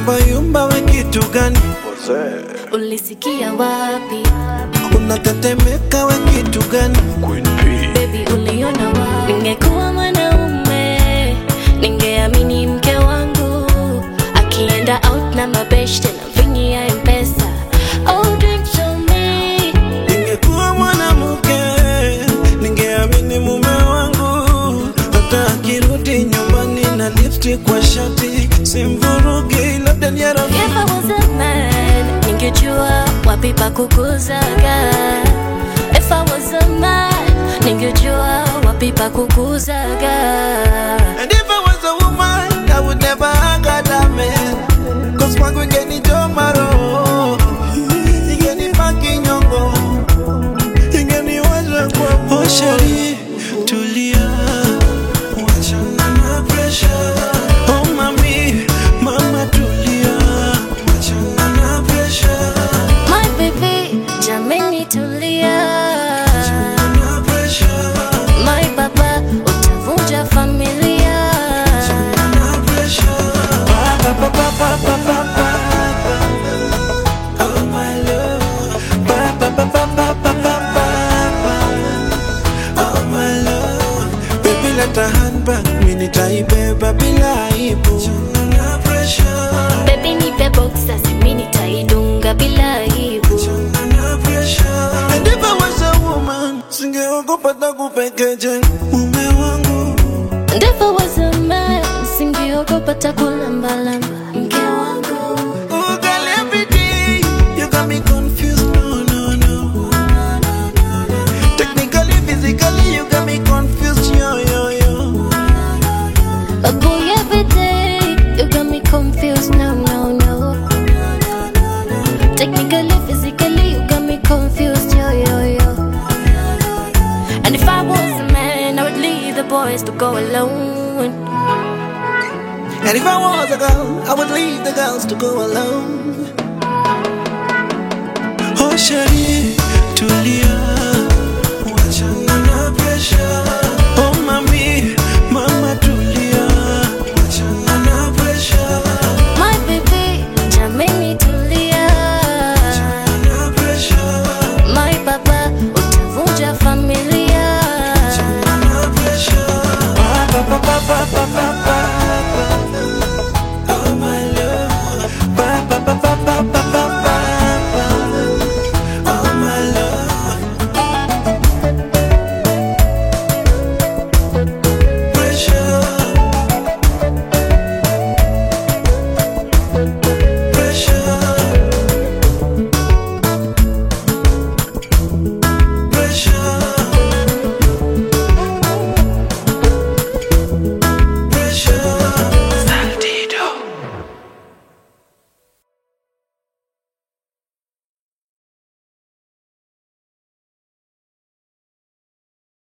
yumba yumba, we kitu gani? Ulisikia wapi? Unatetemeka, we kitu gani? Baby uliona wapi? Ningekuwa mwanaume ningeamini mke wangu akienda out na mabeshte na vingi ya mpesa. Oh, drink to me. Ningekuwa mwanamke ningeamini mume wangu, hata akirudi nyumbani na lipstick kwa shati simvurugi, labda ni ya rafiki. If I was a man, ningejua wapi pa kukuzaga. If I was a man, ningejua wapi pa kukuzaga. And if I was a woman, I would never hang out a man. Cause kwangu ingeni jomaro, ingeni paki nyongo, ingeni waza kwa Oh shari, tulia, wachana na pressure. Oh mami, mama tulia, wachana na pressure. My baby, jameni tulia. Na pressure, My baba, utavunja familia. na pressure. Pa, pa, pa, pa, pa, pa, pa, pa. Oh my love, pa, pa, pa, pa, pa, pa, pa, pa, pa. Oh my love, baby leta handbag, mimi nitaibeba bila aibu. Na pressure, Baby nipe boxer, mimi nitaidunga bila aibu. na pressure. And if I was a woman, singeogopa takupekeje mume wangu. And if I was a man, singeogopa takulambalamba mke wangu. Oh girl, every day you got me confused. No, no, no. Technically, physically, you got me confused. Yo, yo, yo. A boy every day, you got me confused. No, no, no. Technically, physically, you got me confused. Yo, yo, yo. And if I was a man, I would leave the boys to go alone. And if I was a girl, I would leave the girls to go alone. Oh, Shari, tulia, wachana na pressure.